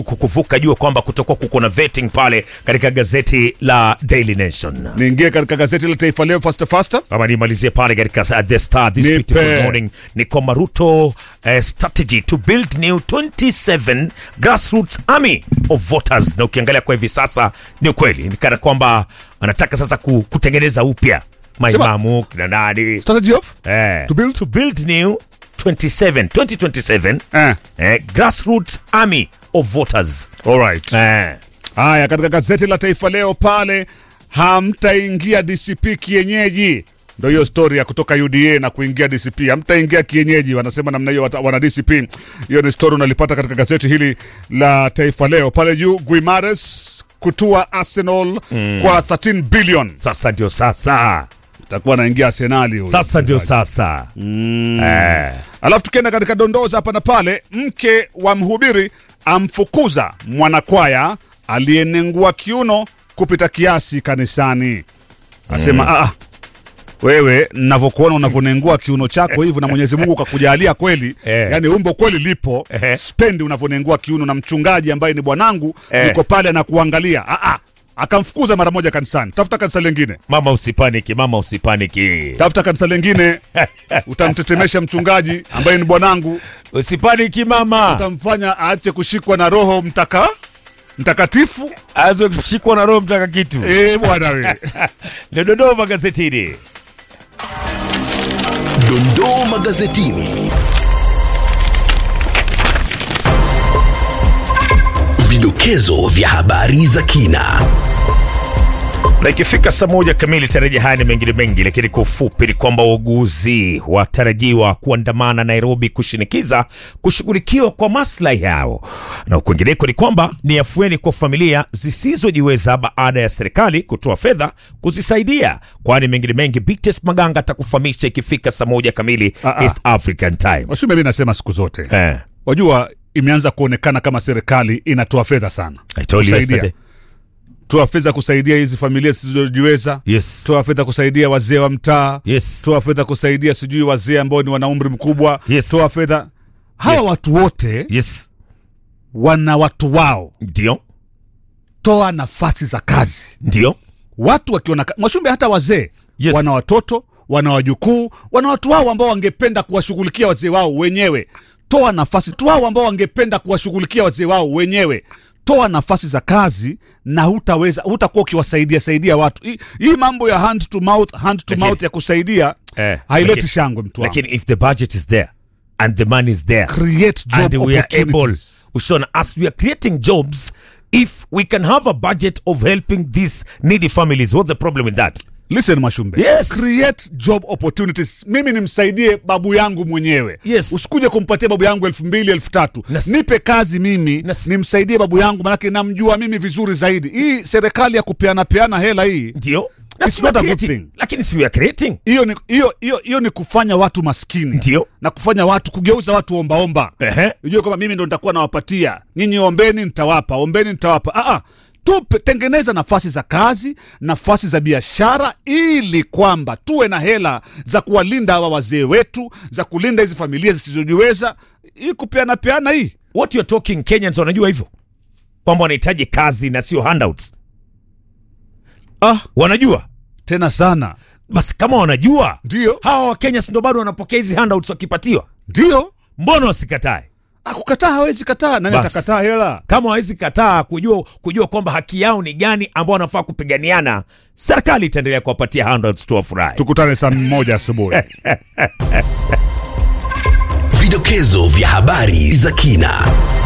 kukuvuka jua kwamba kutokuwa kuko na vetting pale katika gazeti la Daily Nation. niingie katika gazeti la Taifa Leo fasta fasta. Ama nimalizie pale katika uh, The Star this Nipe. beautiful morning ni kwamba Ruto uh, strategy to build new 27 grassroots army of voters, na ukiangalia kwa hivi sasa ni ukweli ni kana kwamba anataka sasa ku, kutengeneza upya maimamu kina nani Strategy of eh, To build? to build new 27 2027 eh. eh, grassroots army of voters Alright. eh. Haya, katika gazeti la Taifa Leo pale, hamtaingia DCP kienyeji. Ndo hiyo story ya kutoka UDA na kuingia DCP, hamtaingia kienyeji, wanasema namna hiyo wata- wana DCP. Hiyo ni story unalipata katika gazeti hili la Taifa Leo pale juu. Guimares kutua Arsenal kwa 13 billion, Sasa ndio sasa, takuwa anaingia Arsenali huyu. sasa ndio sasa eh. Alafu tukienda katika dondoza hapa na pale, mke wa mhubiri amfukuza mwanakwaya aliyenengua kiuno kupita kiasi kanisani. Asema mm. wewe navyokuona unavyonengua kiuno chako hivyo na Mwenyezi Mungu kakujalia kweli Eh. yani umbo kweli lipo Ehe. spendi unavyonengua kiuno na mchungaji ambaye ni bwanangu Eh. yuko pale anakuangalia ah, ah. akamfukuza mara moja kanisani tafuta kanisa lingine Mama usipaniki, mama usipaniki, tafuta kanisa lingine utamtetemesha mchungaji ambaye ni bwanangu usipaniki mama, utamfanya aache kushikwa na roho mtaka mtakatifu aweze kushikwa na roho mtaka kitu. eh bwana we Ndio Dodoma magazetini. Dondoo magazetini. Vidokezo vya habari za kina. na ikifika saa moja kamili tarajia haya ni mengine mengi, lakini kwa ufupi ni kwamba wauguzi watarajiwa kuandamana Nairobi kushinikiza kushughulikiwa kwa maslahi yao, na kwingineko ni kwamba ni afueni kwa familia zisizojiweza baada ya serikali kutoa fedha kuzisaidia. Kwani mengine mengi, Bites Maganga atakufahamisha ikifika saa moja kamili Ah, ah. East African Time. washume mi nasema siku zote Eh, wajua imeanza kuonekana kama serikali inatoa fedha sana I told you Kusaidia. yesterday. toa fedha kusaidia hizi familia zisizojiweza Yes. toa fedha kusaidia wazee wa mtaa Yes. toa fedha kusaidia sijui wazee ambao ni wana umri mkubwa Yes. toa fedha hawa Yes. watu wote Yes. wana watu wao Ndio. toa nafasi za kazi Ndio. watu wakiona ka- mwashumbe hata wazee Yes. wana watoto wana wajukuu wana watu wao ambao wangependa kuwashughulikia wazee wao wenyewe toa nafasi tu wao ambao wangependa kuwashughulikia wazee wao wenyewe toa nafasi za kazi na hutaweza hutakuwa ukiwasaidia saidia watu hii, hii mambo ya hand to mouth hand to Lakini- mouth ya kusaidia Eh, haileti lakini- shangwe mtu wangu. Lakini if the budget is there and the money is there create job and we are able opportunities. Ushona, as we are creating jobs if we can have a budget of helping these needy families what's the problem with that listen mashumbe Yes. create job opportunities mimi nimsaidie babu yangu mwenyewe Yes. usikuje kumpatia babu yangu elfu mbili elfu tatu Na s- nipe kazi mimi Na s- nimsaidie babu yangu manake namjua mimi vizuri zaidi hii serikali ya kupeana peana hela hii ndio Na It's si we are not a good creating. thing. lakini si we are creating hiyo ni, hiyo, hiyo, hiyo ni kufanya watu maskini Ndio. na kufanya watu kugeuza watu ombaomba Ehe. ujue kwamba mimi ndo nitakuwa nawapatia nyinyi ombeni nitawapa ombeni nitawapa ah, ah. tupe tengeneza nafasi za kazi nafasi za biashara ili kwamba tuwe na hela za kuwalinda hawa wazee wetu za kulinda hizi familia zisizojiweza hii kupeana peana hii what you're talking Kenyans wanajua hivyo kwamba wanahitaji kazi na sio handouts ah, wanajua tena sana basi kama wanajua ndio hawa wakenya si ndo bado wanapokea hizi handouts wakipatiwa ndio mbona wasikatae Ah, kukataa hawezi kataa nani Bas. atakataa hela kama hawezi kataa kujua, kujua kwamba haki yao ni gani ambao wanafaa kupiganiana serikali itaendelea kuwapatia handouts tu wafurahi tukutane saa moja asubuhi Vidokezo vya habari za kina.